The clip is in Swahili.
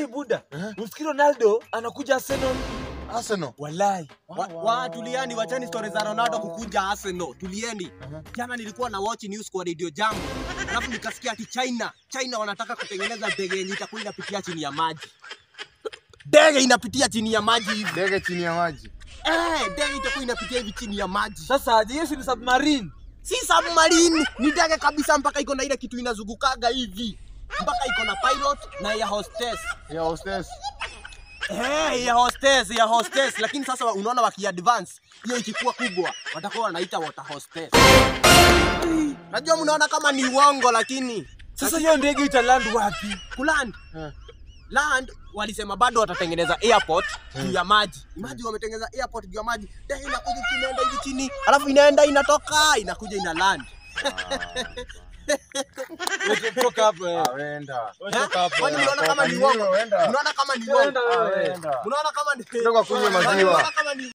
buda. Eh? Usikii Ronaldo anakuja Arsenal. Arsenal. Wallahi. Wa, wa tulieni, wachani story za Ronaldo kukuja Arsenal. Tulieni. Jana nilikuwa na watch news kwa Radio Jambo. Alafu nikasikia ati China, China wanataka kutengeneza ndege yenye itakuwa inapitia chini ya maji. Ndege inapitia chini ya maji hivi. Ndege chini ya maji. Eh, ndege itakuwa inapitia hivi chini ya maji. Sasa aje hiyo si ni submarine? Si submarine, ni ndege kabisa mpaka iko na ile kitu inazungukaga hivi. Mpaka iko na pilot na ya hostess. Ya hostess. Hey, ya hostess, ya hostess. Lakini sasa unaona wakiadvance hiyo ikikuwa kubwa watakuwa wanaita water hostess. Najua mnaona kama ni uongo lakini Sasa hiyo ndege italand wapi? kuland Eh. land walisema bado watatengeneza airport juu ya maji. Maji wametengeneza airport juu ya maji. Ndege inakuja chini, inaenda hivi chini, alafu inaenda inatoka, inakuja ina land. Wewe toka hapo eh. Ah, wenda. Wewe toka hapo. Kwani eh. mnaona kama ni Wenda. uongo? Wenda. Mnaona kama ni Wenda uongo? wewe. Wenda. Mnaona kama ni Toka kunywa maziwa. Mnaona kama ni